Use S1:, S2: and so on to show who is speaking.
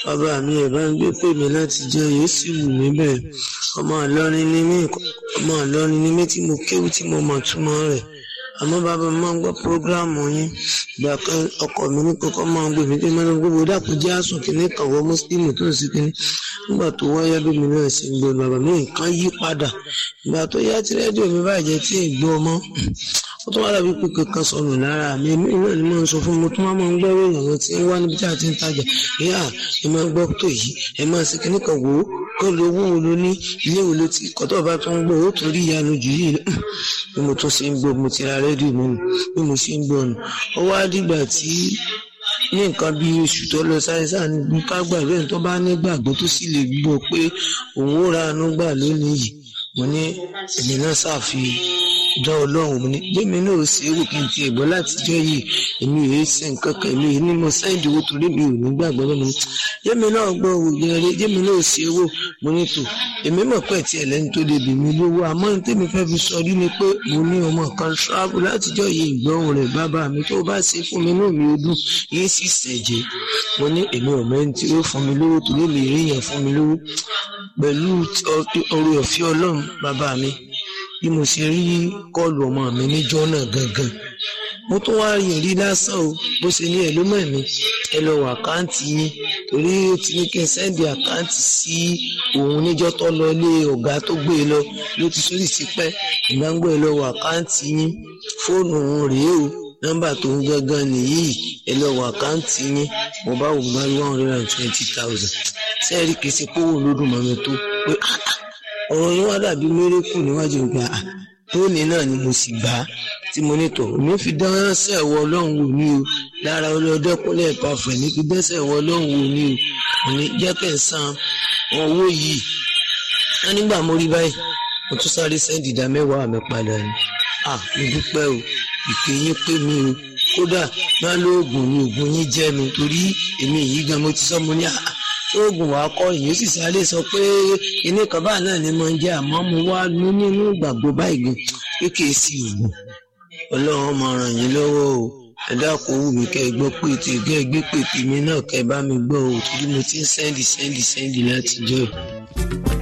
S1: bàbá mi ẹ̀ bá ń gbé pè mí láti jẹ́ yóò sì wù mí bẹ́ẹ̀ ọmọ Ìlọrin ni mí ọmọ Ìlọrin ni mí tí mo kéwú tí mo mọ̀ túmọ̀ rẹ̀ àmọ́ bàbá mi máa ń gbọ́ prógráàmù yín ìgbà kan ọkọ mi ní kókó máa ń gbé mi pé mẹ́rin gbogbo dàpọ̀ jẹ́ àsùn kìíní kan wọ mùsùlùmí tó ń sí kìíní nígbà tó wáyé bí mi náà sì ń gbé bàbá mi nǹkan yí padà ìgbà tó yá tí rédíò mi bàjẹ́ tí ì gbọ́ ọmọ ó tún wá dàbí pé kankan sọnù lára mi èmi náà ni mo ń sọ fún mi tó máa ń gbọ́ ìròyìn àwọn tí ń wá níbi tí a ti ń tajà ìyá ẹ máa gbọ́ tó yìí ẹ máa ṣe kíní kan wò ó kó lo owó wo ló ní ilé wo ló ti kọ́tọ̀ bá tó ń gbọ́ ó torí ìyanu jù yìí bí mo tún ṣe ń gbọ́ mo ti ra rédíò mi nù bí mo ṣe ń gbọ́ nù ó wá dìgbà tí ní nǹkan bí oṣù tó lọ sáyẹ́sà ní ká gbàgbé tó bá nígbàgbọ́ tó sì lè gbọ́ pé òun ó ra àánú gbà lónìí yìí mo ní èmi náà ṣàfihàn dán ọlọ́run mi ní gbẹ́mi náà ó ṣe é wò kí n ti ẹ̀gbọ́n látijọ́ yìí èmi ò ṣe nǹkan kan èmi ní mo sáìdì owó torí mi ò ní gbàgbọ́ lọ́mọ ní jẹ́mi náà gbọ́ òògùn ẹ̀rẹ́ jẹ́mi náà ó ṣe é wò mo ní tò èmi mọ̀ pé tí ẹlẹ́ni tó lè bì mí lówó àmọ́ ní tèmi fẹ́ fi sọ rí ni pé mo ní ọmọ kan ṣáàbù látijọ́ yìí ìgbọ́hùn rẹ̀ bàbá mi tó bá ṣe fún mi náà mi ò dùn yìí sì ṣẹ̀jẹ̀ mo ní èmi ò mẹ́ni tí ó fún mi lówó torí mi rí yẹn fún mi lówó pẹ̀lú ọrẹ ọ̀fẹ́ ọlọ́run bàbá mi bí mo ṣe rí kọlù ọmọ mi níjọ́ náà gangan mo tún wá rí rí lásán o bó ṣe ní ẹ ló mọ̀ mí ẹ lọ wọ àkáǹtì yín torí ó ti ní kí n sẹ́ndì àkáǹtì sí òun níjọ́ tó lọ lé ọ̀gá tó gbé e lọ ló ti sórí sí pẹ́ ìgbàgbọ́ ẹ lọ wọ àkáǹtì yín fóònù òun rèé o nọ́mbà tó ń gangan nìyí ẹ lọ wọ àkáǹtì yín mo bá wò bá one hundred and twenty thousand sẹ́ẹ̀rì kìí ṣe kówó lódùn mọ́mi tó pé ọ̀rọ̀ yín wá dàbí mérékù níwájú ìgbà tóní náà ni mo sì gbà á tí mo ní tọ̀ mi fi dánṣẹ́ ẹ̀wọ̀ ọlọ́run wò ní o lára ọlọ́dẹ́kúnlẹ̀ ìpàfẹ́ ní fi dẹ́sẹ̀ ẹ̀wọ̀ ọlọ́run wò ní o mo ní jẹ́ kẹ́ ẹ̀ san owó yìí á nígbà mo rí báyìí mo tún sáré sẹ́ndì ìdá mẹ́wàá mi padà ni à mo dúpẹ́ o ìpè yín pé mi o kódà má lóògùn ni oògùn yín jẹ́ mi torí èmi yìí gan mo ti sọ mo ní àá oògùn wa kọ ìyẹn sì sáré sọ pé ilé kan báà náà ni mo ń jẹ àmọ́ mo wá lú nínú ìgbàgbọ́ báyìí gan kéèké sí oògùn ọlọ́run máa ràn yín lọ́wọ́ o ẹ dákun wù mí kẹ́ ẹ gbọ́ pé tí kẹ́ ẹ gbé pèpè mi náà kẹ́ ẹ bá mi gbọ́ o torí mo ti ń sẹ́ndì sẹ́ndì sẹ́ndì látijọ́ yìí.